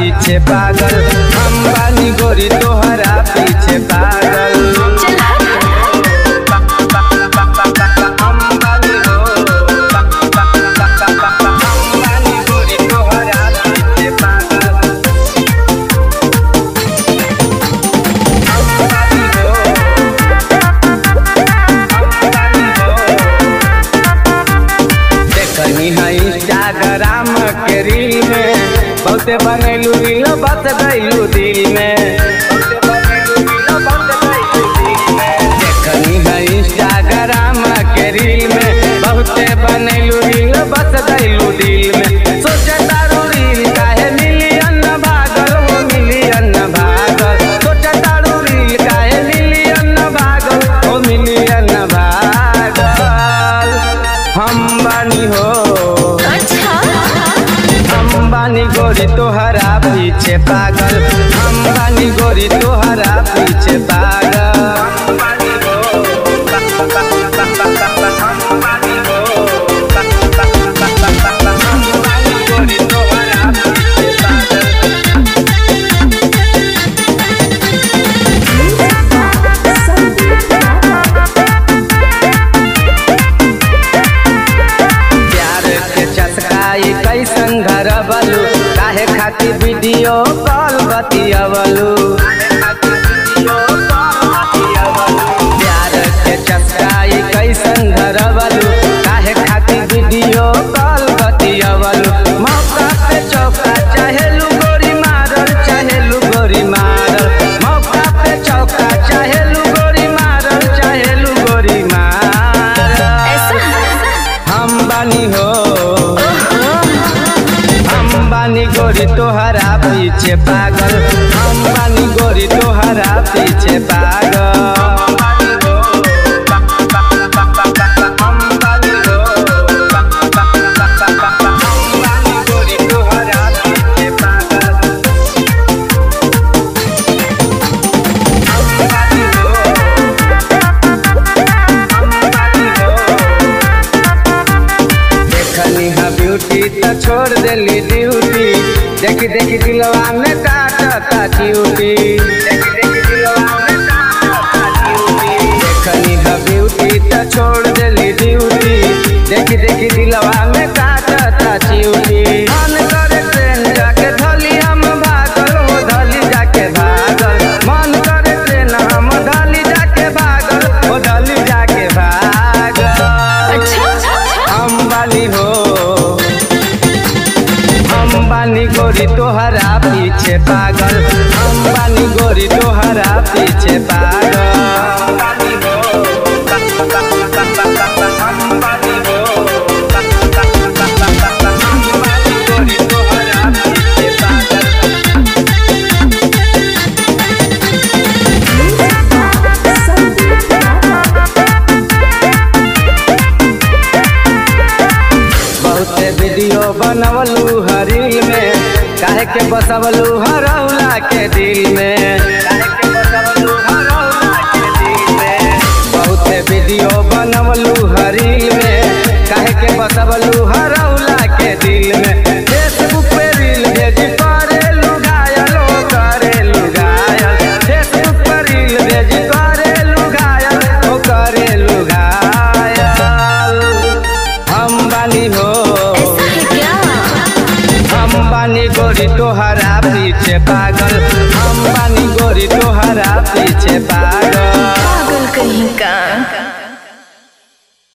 पीछे पागल हम बानी गोरी तोहरा पीछे पागल चला हम बानी हो हम बानी गोरी तोहरा पीछे पागल हम बानी हो हम बानी हो देखनी है इंस्टाग्राम के रील में बहुते बनैलू रील बस गैलू दिल में देखनी है इंस्टाग्राम के रील में बहुते बनैलू रील बस गैलू दिल में सोचे तारू रील काहे मिलियन भागल हो मिलियन भागल सोचे तारू रील काहे मिलियन भागल हो मिलियन भागल हम बानी हो अच्छा हम बानी गोरी तोहरा पीछे पागल हम बानी गोरी तोहरा पीछे पागल हम बानी हो हम बानी हो हम बानी गोरी तोहरा पीछे पागल प्यार के चसकाई कैसन घर बलू काहे खातिर वीडियो कॉल बतियवलू प्यार के चसकाई कैसन घर बलू काहे खातिर वीडियो कॉल बतियवलू मौका पे चौका चाहेलू गोरी मारल चाहेलू गोरी मारल मौका पे चौका चाहेलू गोरी मारल चाहेलू गोरी मारल ऐसा हम बानी हो हम बानी गोरी तोहरा पीछे पागल हम बानी गोरी तोहरा पीछे पागल हम बानी हो हम बानी गोरी तोहरा पीछे पागल हम बानी हो हम बानी हो देखनी हा ब्यूटी तो छोड़ देली ड्यूटी देखी देखी दिलवा में काटता ड्यूटी देखनी हा ब्यूटी तो छोड़ देली ड्यूटी देखी देखी दिलवा में काटता ड्यूटी मन करे ट्रेन जाके धली हम भागल हो धली जाके भागल मन करे ट्रेन हम धली जाके भागल हो धली जाके भागल अच्छा हम बानी हो हम बानी गोरी तोहरा पीछे पागल हम बानी गोरी तोहरा पीछे पागल हम बानी हो हम बानी हो हम बानी गोरी तोहरा पीछे पागल बहुते वीडियो बनवलू हरील में काहे के बसवलू हरौला के दिल में बहुते वीडियो बनवलू हरील में काहे के बसवलू हरौला के दिल में फेसबुक पे रील भेज करेलू घायल हो करेलू घायल फेसबुक पे रील भेज करेलू घायल हो करेलू घायल हम बानी हो ऐसा है क्या हम बानी गोरी तोहरा पीछे पागल हम बानी गोरी तोहरा पीछे पागल